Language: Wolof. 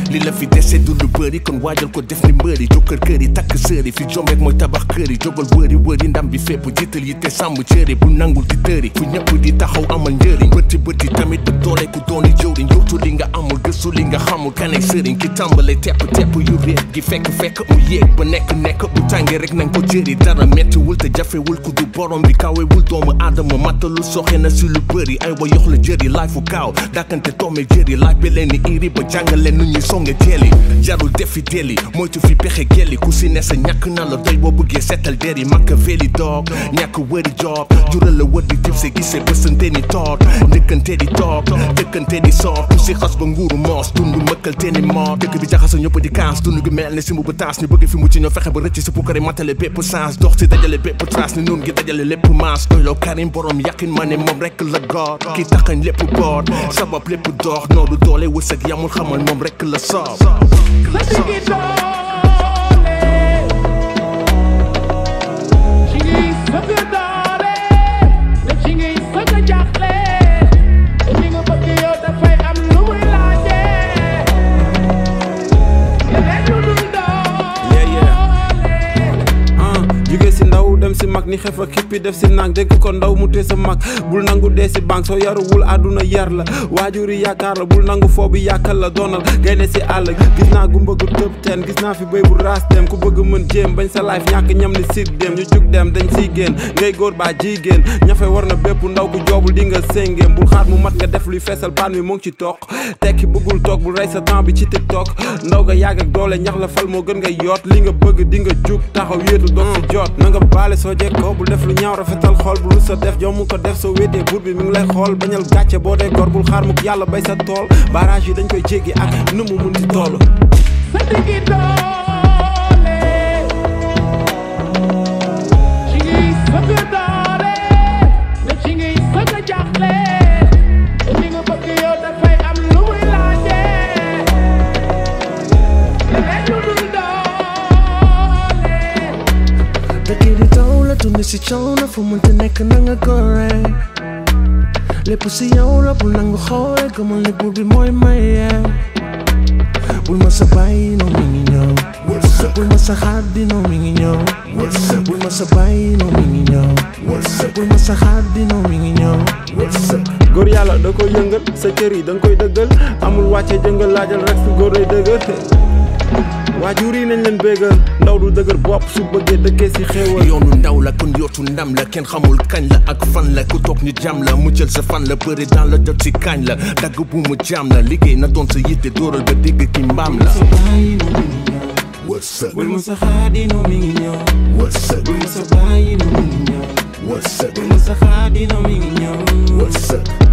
li la fi dese du lu bëri kon waajal ko def ni mbëri jokkër kër yi takk sëri fi jom rek mooy tabax kër yi jógal wëri wëri ndam bi fépp jiital yi te sàmm cëri bu nangul di tëri fu ñëpp di taxaw amal njëriñ bëti bëti tamit du doole ku dooni jëwriñ yootu li nga amul gëstu li nga xamul kanay sëriñ ki tàmbale tepp tepp yu réet gi fekk fekk mu yéeg ba nekk nekk bu tàngee rek nañ ko jëri dara mettiwul te jafewul ku du borom bi kawewul doomu aadama mattalu soxe na si lu bëri ay wa yox la jëri laay fu kaaw dàkkante toome jëri laaj bi leen ni iri ba jàngale nu ñuy songe jeeli jarul defi deli moytu fi pexe gelli ku si ne sa ñàkk na la doy boo bëggee seetal deri makka veli doog ñàkk wëri job jural la wër di tib se gisee bësante ni toog njëkkante di toog dëkkante di soog ku si xas ba nguuru moos dund mëkkal te ni moor dëkk bi jaxasa ñëpp di kaas dund gi mel ne si mu ba taas ñu bëgg fi mu ci ñoo fexe ba rëcc si pukkare matale bépp sens dox si dajale bépp trace ni nun gi dajale lépp maas doyloo karim borom yàqin ma ne moom rekk la góor ki taxañ lépp boor sabab lépp doox noodu doole wërsëg yamul xamal moom rekk la soob sa diggi doole ci ngay sëgg doole te ci ngay sëgg jaaxle te li nga bëgg yow dafay am lu muy laaje leneen lu dul Yeah, doole ah jóge si ndaw dem si mag ni xef ak xippi def si nang dégg ko ndaw mu tee sa mag bul nangu dee si banque soo yaruwul àdduna yar la waajur yi yaakaar la bul nangu foo bi yàkkal la doonal gaynde si àll gis naa gumba gu tëb teen gis naa fi béy bu raas dem ku bëgg mën jéem bañ sa life ñàkk ñam ni sit dem ñu jug dem dañ siy génn ngay góor baa jigéen ñafe war na bépp ndaw ku joobul di nga séngéem bul xaar mu mat nga def luy feesal paan mi mu ngi ci toog tekki bëggul toog bul rey sa temps bi ci tiktok ndaw nga yàgg ak doole ñax la fal moo gën nga yoot li nga bëgg di nga jug taxaw wéetu doog si jot na nga baale soo jekkoo bul def lu ñaaw rafetal xool bu lu sa def jom mu ko def soo wéetee buur bi mi ngi lay xool bañal gàcce boo dee gor bul xaar mukk yàlla bay sa tool barrage yi dañ koy jéggi ak nu mu mun di toll sa diggi doole ci ngay sëgg doole te ci ngay sëgg jaaxle te li nga bëgg yow dafay am lu muy laaje leneen lu dul doole dëkk di taw la tund si coow na fu mënta nekk na nga gore lépp si yow la bul nangu xoole gëmal ne buur bi mooy maye bul ma sa bàyyi noo mi ngi ñëw bul ma sa xaddi noo mi ngi ñëw bul ma sa bàyyi noo mi ngi ñëw bul ma sa xaddi noo mi ngi ñëw góor yàlla da koy yëngal sa cër yi da nga koy dëggal amul wàcce jëngal laajal rek su góor day dëgër waajur yi nañ leen béggal ndaw du dëgër bopp su bëggee dëkkee si xéewal yoonu ndaw la kon yootu ndam la kenn xamul kañ la ak fan la ku toog ñu jàmm la mu jël sa fan la bëri dans la jot si kañ la dagg bu mu jàmm la liggéey na doon sa yitte dóoral ba dégg ki mbaam la wërsëg bul ma sa xaadi noo mi ngi ñëw wërsëg bul ma sa bàyyi noo mi ngi ñëw wërsëg bul ma sa xaadi noo mi ngi ñëw wërsëg